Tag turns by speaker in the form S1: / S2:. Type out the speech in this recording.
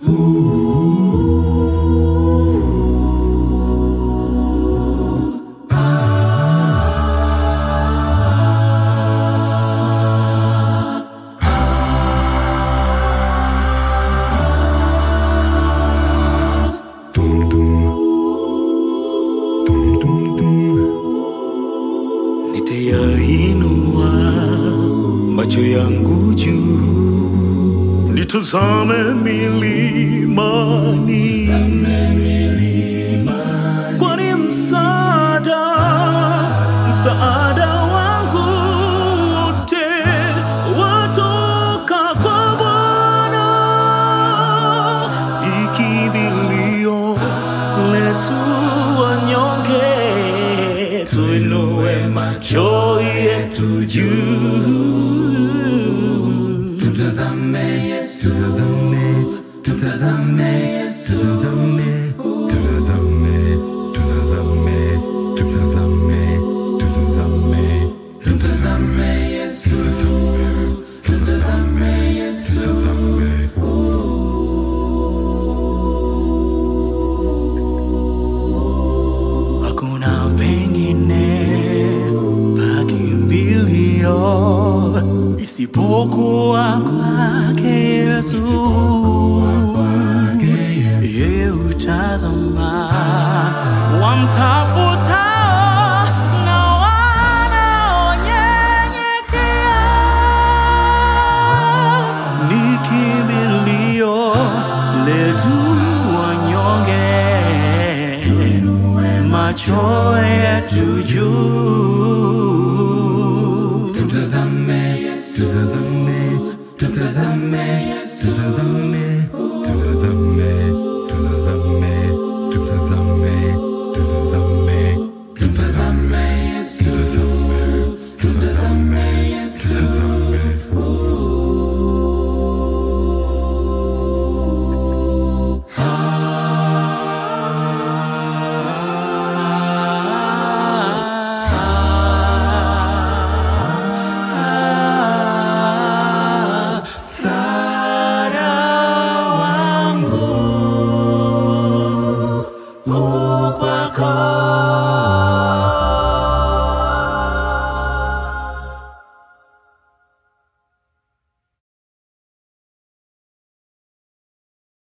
S1: Nitayainua macho yangu juu, nitazame milimani, kwani msaada, msaada wangu wote watoka kwa Bwana, ikimbilio letu wanyonge, tuinue macho yetu juu.
S2: Tumtazame Yesu, tumtazame Yesu, tumtazame, tumtazame, tumtazame, tumtazame, tumtazame Yesu, tumtazame Yesu,
S1: Hakuna pengine pakimbilio isipokuwa kwake Yesu. Yeye hutazama wamtafuta na wanaonyenyekea, ni kimbilio letu wanyonge macho yetu juu.
S2: tumtazame Yesu, tumtazame Yesu, tumtazame, tumtazame, tumtazame, tumtazame, tumtazame, tumtazame Yesu, tumtazame Yesu,
S1: Msaada wangu u kwako